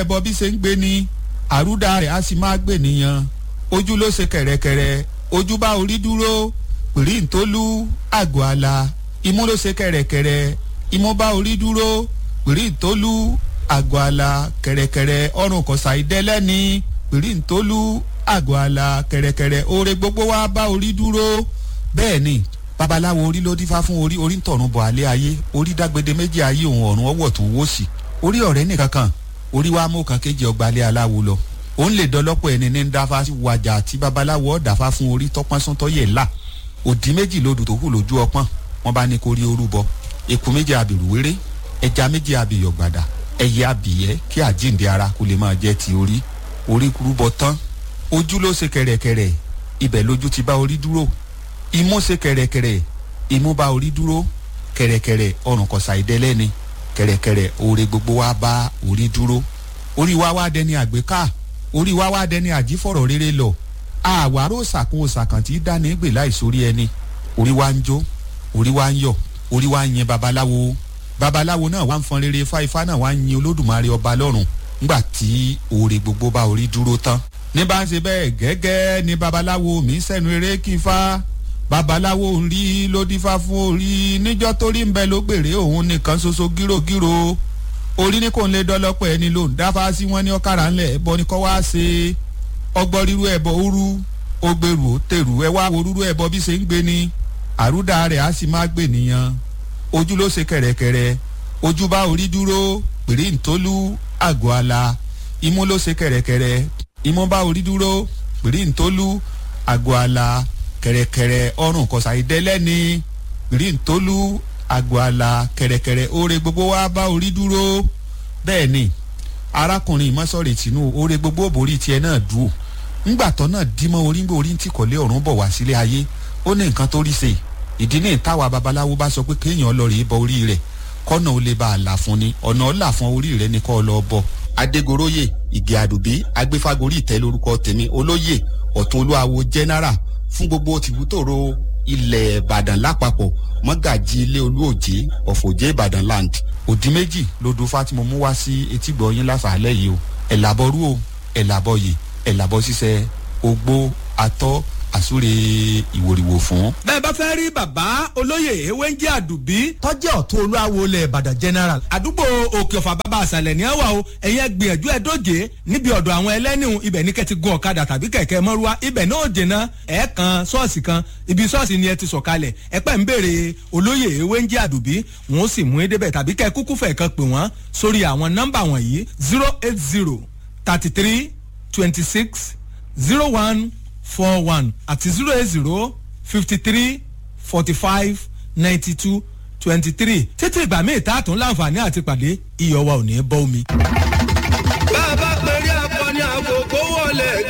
ẹbọ bí ṣe ń gbé ni àrúdà rẹ̀ á sì máa gbè nìyàn ojú ló ṣe kẹ̀rẹ̀kẹ̀rẹ̀ ojú bá orí dúró pèrí ntólú àgọ́ àlà imú ló ṣe kẹ̀rẹ̀kẹ̀rẹ̀ imú bá orí dúró pèrí ntólú àgọ́ àlà kẹ̀rẹ̀kẹ̀rẹ̀ ọrùn kọ̀sà ìdẹ́lẹ́ni pèrí ntólú àgọ́ àlà kẹ̀rẹ̀kẹ̀rẹ̀ oore gbogbo wa bá orí dúró bẹ́ẹ̀ ni babaláwo orí ló dífá fún orí orí ń tọ̀run bọ̀ alẹ́ ayé orí dágbede méjì ayé òun ọ̀run ọwọ́ tó wó sí orí ọ̀rẹ́ nìkan kan orí wa mú kan kéjì ọgbà alẹ́ aláwo lọ òun lè dọlọ́pọ̀ ẹni ní dáfá wàjà àti babaláwo ọ̀dàfá fún orí tọ́pọ́n sún tọ́yẹ̀ là òdì méjì lodò tó kù lójú ọpọ́n wọn bá ní kó rí orúbọ eku méjì abìrù wéré ẹja méjì abìyọ̀ gbàdà ẹyẹ abìyẹ́ kí àjíǹde ara kó lè máa jẹ́ ti orí orí rúbọ tán ojú ló ṣe kẹ̀rẹ̀kẹ̀rẹ̀ ibẹ̀ lójú ti bá orí dúró imú ṣe kẹ̀rẹ̀kẹ̀rẹ̀ imú bá orí dúró kẹ̀rẹ̀kẹ̀rẹ̀ ọrùn kọ̀sà ìdẹ́lẹ́ni kẹ̀rẹ̀kẹ̀rẹ̀ oore gbogbo wa bá orí dúró orí wa wá dẹni àgbéká orí wa wá dẹni àjífọ̀rọ̀ rere lọ àwárò sàkún òsàkàn tí dání gbè láìsórí ẹni orí wa ń jó orí wa ń yọ orí wa ń yin babaláwo babaláwo náà wá ń fọn rere ifá ifá náà wá ń yin olódùmarè ọba lọ́rùn ńgbà tí oore gbogbo bá orí dúró tán ní bá ń ṣe bẹ́ẹ̀ gẹ́gẹ́ ni babaláwo mi sẹ́nu eré kí ifá babaláwo ń rí ló dífá fún orí níjọ́ tó rí ń bẹ ló gbèrè òun nìkan ṣoṣo gírògírò orí ní kò ń lé dọ́lọ́pọ̀ ẹni ló ń dáfá sí wọn ní ọ̀kàrà ńlẹ̀ ẹ̀bọ ni kọ́ wá ṣe ọgbọ́n ríru ẹ̀bọ òru ó gbèrú ó tèrú ẹ wá wo rúru ẹ̀bọ bí ṣe ń gbé ni àrúdà rẹ̀ á sì máa gbè nìyàn ojú ló ṣe kẹ̀rẹ̀kẹ̀rẹ̀ ojú bá orí dúró pèrè ntólú àgọ́ àlà imú ló ṣe kẹ̀rẹ̀kẹ̀rẹ̀ imú bá orí dúró pèrè ntólú àgọ́ àlà kẹ̀rẹ̀kẹ̀rẹ̀ ọrùn kọ̀sà ìdẹ́lẹ́ni pèrè ntólú àgọ́ àlà kẹ̀rẹ̀kẹ̀rẹ̀ oore gbogbo wa bá orí dúró bẹ́ẹ̀ ni arákùnrin mọ́sọ̀rì tìǹú oore gbogbo òbórí tiẹ̀ náà dùn ńgbàtọ́ náà dímọ́ orí ń gbé orí ń tìkọ̀lé ọ̀run bọ̀ wá sílé ayé ó ní nǹkan tó rí ṣe ìdí ní ìtawà babaláwo bá sọ pé kéèyàn lọ rèé bọ orí rẹ̀ kọ́nà ó lè bá a là fún ni ọ̀nà ọ̀là fún orí rẹ̀ ni kọ́ lọ bọ̀. adégoróyè ìgè àdùbí agbéfágorí ìtẹ́ lórúkọ tèmi olóyè ọ̀tún olúwawo jẹ́nẹ́rà fún gbogbo tìbútòrò ilẹ̀ ìbàdàn lápapọ̀ mọ́gàjì ilé olúòjé ọ̀fọ̀jẹ́ ìbàdàn land òdì méjì lodò fátìmọ̀ mú wá sí etígbọ̀ yín lásàálẹ̀ yìí o ẹ̀làbọ̀rú o ẹ̀làbọ̀yè ẹ̀làbọ̀ ṣiṣẹ́ ogbó atọ́ àsúre ìwòrìwò fún. bẹ́ẹ̀ bá fẹ́ rí bàbá olóyè ewéńjẹ́ àdùbí tọ́jẹ́ ọ̀tún olúwawo lẹ̀ ìbàdàn general. àdúgbò òkè ọ̀fà bàbá àṣàlẹ̀ ní àwà o ẹ̀yin gbìyànjú ẹ̀ dóje níbi ọ̀dọ̀ àwọn ẹlẹ́nìhùn ibẹ̀ ní kẹ́tì gun ọ̀kadà tàbí kẹ̀kẹ́ mọ́rúwá ibẹ̀ náà dènà ẹ̀ kan ṣọ́ọ̀ṣì kan ibi ṣọ́ọ̀ṣì ni ẹ ti sọ̀kalẹ̀ ẹ pẹ́ ń béèrè olóyè ewéńjẹ́ àdùbí wọn ó sì mú ẹ débẹ̀ tàbí kẹ́ kúkú fẹ̀ kan pè wọ́n sórí àwọn nọ́mbà wọ̀nyí zero eight zero thirty three twenty six zero one four one àti zero eight zero fifty three forty five ninety two twenty three títí ìgbà míì tá a tún láǹfààní àti pàdé iyọ̀ wa ò ní bọ́ omi. bá a bá pèrè akọni àkókò wọlé